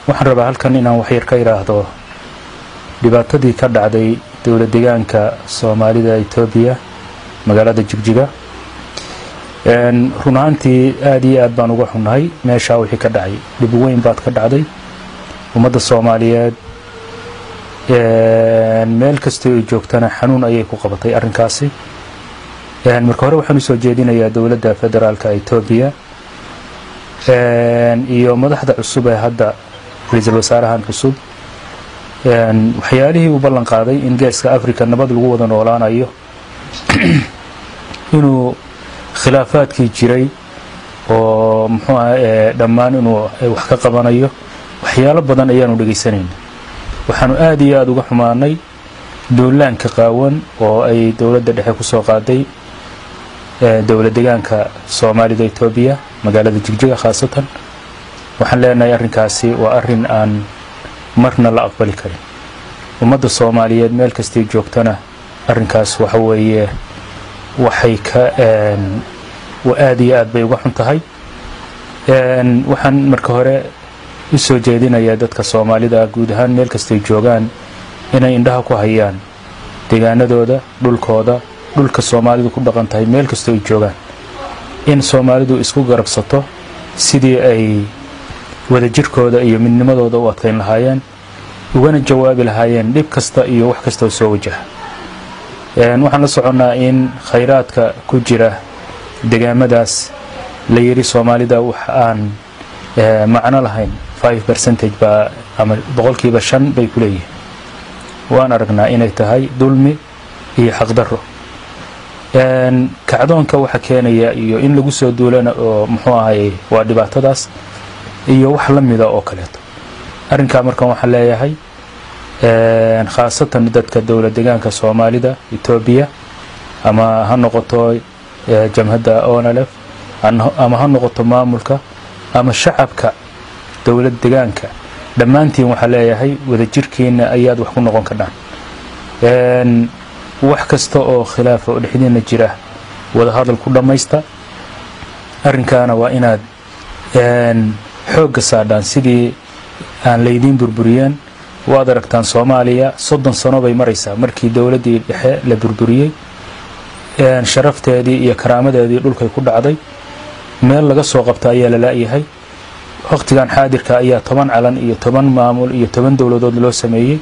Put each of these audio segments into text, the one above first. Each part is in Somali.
waxaan rabaa halkan inaan waxyar ka idhaahdo dhibaatadii ka dhacday dowla deegaanka soomaalida etoobiya magaalada jigjiga run ahaantii aada iyo aad baan uga xunnahay meeshaa wixii ka dhacay dhib weyn baad ka dhacday ummadda soomaaliyeed meel kastoo ay joogtana xanuun ayay ku qabatay arrinkaasi marka hore waxaan usoo jeedinayaa dowladda federaalka etoobiya iyo madaxda cusub ee hadda ra-iisul wasaarahan cusub waxyaalihii uu ballan qaaday in geeska africa nabad lagu wada noolaanayo inuu khilaafaadkii jiray oo muxuu ah dhammaan inuu wax ka qabanayo waxyaalo badan ayaanu dhegaysanayna waxaanu aada iyo aada uga xumaanay duulaanka qaawan oo ay dowladda dhexe ku soo qaaday dowla degaanka soomaalida etoobiya magaalada jigjiga khaasatan waxaan leenahay arrinkaasi waa arrin aan marna la aqbali karin ummadda soomaaliyeed meel kastay joogtana arrinkaas waxa weeye waxay ka aada iyo aad bay uga xun tahay waxaan marka hore u soo jeedinayaa dadka soomaalida guud ahaan meel kastay joogaan inay indhaha ku hayaan deegaanadooda dhulkooda dhulka soomaalidu ku dhaqan tahay meel kastoo ay joogaan in soomaalidu isku garabsato sidii ay wadajirkooda iyo midnimadooda u adkayn lahaayeen ugana jawaabi lahaayeen dhib kasta iyo wax kasta oo soo wajaha waxaan la soconnaa in khayraadka ku jira degaamadaas la yidhi soomaalida wax aan macno lahayn five percentage baa ama boqolkiiba shan bay ku leeyihiin waan aragnaa inay tahay dulmi iyo xaqdarro kacdoonka waxa keenaya iyo in lagu soo duulana oo muxuu ahay waa dhibaatadaas iyo wax la mida oo kaleeto arrinkaa markan waxaan leeyahay khaasatan dadka dowla degaanka soomaalida etoobiya ama ha noqoto jamhadda onalef ama ha noqoto maamulka ama shacabka dowlad degaanka dhammaantiin waxaa leeyahay wadajirkiina ayaad wax ku noqon kadhaan wax kasta oo khilaafa oo dhexdiina jira wadahadal ku dhammaysta arrinkaana waa inaad xoogga saadhaan sidii aan laydiin burburiyeen waad aragtaan soomaaliya soddon sano bay maraysaa markii dowladdii dhexe la burburiyey sharafteedii iyo karaamadeedii dhulkay ku dhacday meel laga soo qabta ayaa la la'yahay wakhtigan xaadirka ayaa toban calan iyo toban maamul iyo toban dowladood loo sameeyey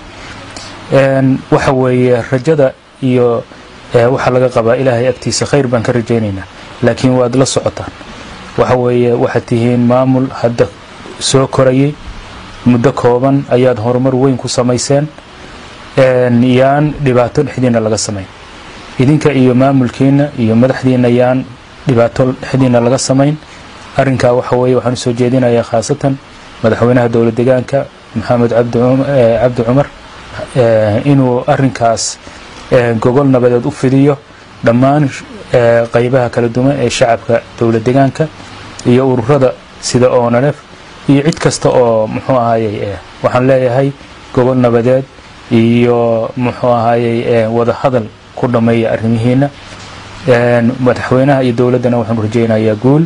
waxa weeye rajada iyo waxaa laga qabaa ilaahay agtiisa khayr baan ka rajaynaynaa laakiin waad la socotaan waxa weeye waxaad tihiin maamul hadda soo korayay muddo kooban ayaad horumar weyn ku samayseen yaan dhibaato dhexdiina laga samayn idinka iyo maamulkiina iyo madaxdiina yaan dhibaato dhexdiina laga samayn arrinkaa waxa weeye waxaan usoo jeedinayaa khaasatan madaxweynaha dowla degaanka maxamed cabdi cumar inuu arrinkaas gogol nabadeed u fidiyo dhammaan qaybaha kala duwan ee shacabka dowla degaanka iyo ururada sida onalef iyo cid kasta oo muxuu ahayey waxaan leeyahay gogol nabadeed iyo muxuu ahayey wada hadal ku dhammeeya arrimihiina madaxweynaha iyo dowladdana waxaanu rajaynayaa guul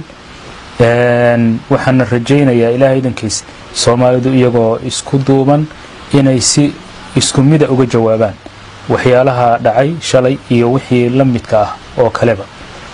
waxaana rajaynayaa ilaahay idankiis soomaalidu iyagoo isku duuban inay si isku mida uga jawaabaan waxyaalaha dhacay shalay iyo wixii la midka ah oo kaleba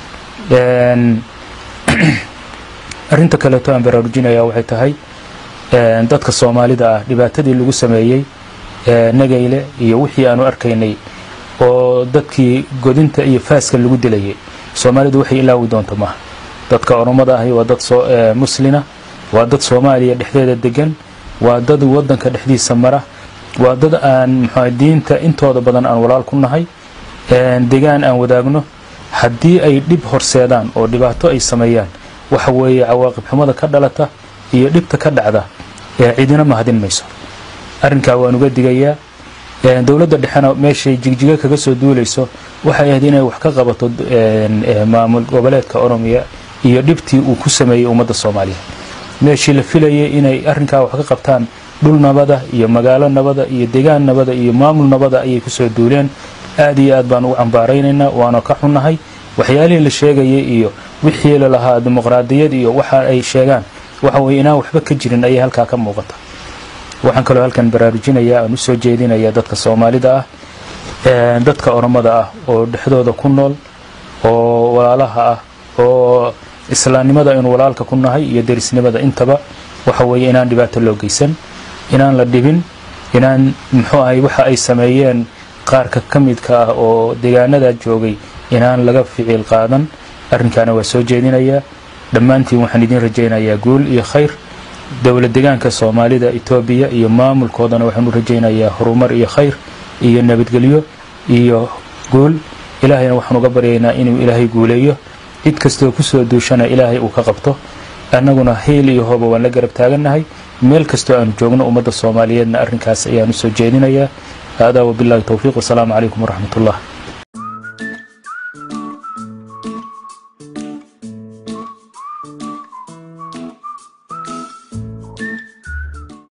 arrinta kaleeto aan baraarujinaya waxay tahay dadka soomaalida ah dhibaatadii lagu sameeyey nagayle iyo wixii aanu arkaynay oo dadkii godinta iyo faaska lagu dilayay soomaalidu waxay ilaawi doonto maaha dadka oromada ahi waa dad muslina waa dad soomaaliya dhexdeeda degan waa dad wadanka dhexdiisa mara waa dad aan mxua diinta intooda badan aan walaal ku nahay degaan aan wadaagno haddii ay dhib horseedaan oo dhibaato ay sameeyaan waxa weeye cawaaqib xumada ka dhalata iyo dhibta ka dhacda cidina mahadin mayso arrinkaa waan uga digayaa dowladda dhexena meeshay jigjiga kaga soo duulayso waxay ahayd inay wax ka qabato maamul goboleedka oromiya iyo dhibtii uu ku sameeyey ummadda soomaaliyeed meeshii la filayay inay arrinkaa wax ka qabtaan dhul nabada iyo magaalo nabada iyo degaan nabada iyo maamul nabada ayay kusoo duuleen aad iyo aad baan ugu cambaaraynaynaa waana ka xunnahay waxyaalihii la sheegayay iyo wixii lalahaa dimuqraadiyad iyo waxa ay sheegaan waxa weye inaan waxba ka jirin ayay halkaa ka muuqata waxaan kaloo halkan baraarujinaya aan usoo jeedinaya dadka soomaalida ah dadka oromada ah oo dhexdooda ku nool oo walaalaha ah oo islaamnimada aynu walaalka ku nahay iyo derisnimada intaba waxa weeye inaan dhibaato loo geysan inaan la dhibin inaan muxuu ahay waxa ay sameeyeen qaarka ka midka ah oo deegaanada joogay inaan laga ficiil qaadan arrinkaana waa soo jeedinayaa dhammaantiin waxaan idiin rajaynayaa guul iyo khayr dowla degaanka soomaalida etoobiya iyo maamulkoodana waxaanu rajaynayaa horumar iyo khayr iyo nabadgelyo iyo guul ilaahayna waxaan uga baryaynaa inuu ilaahay guuleeyo cid kastoo kusoo duushana ilaahay uu ka qabto annaguna hiil iyo hooba waan la garab taagannahay meel kastoo aanu joogno ummadda soomaaliyeedna arrinkaas ayaan usoo jeedinayaa haadaa wabillahi towfiiq wasalaamu calaykum waraxmat ullah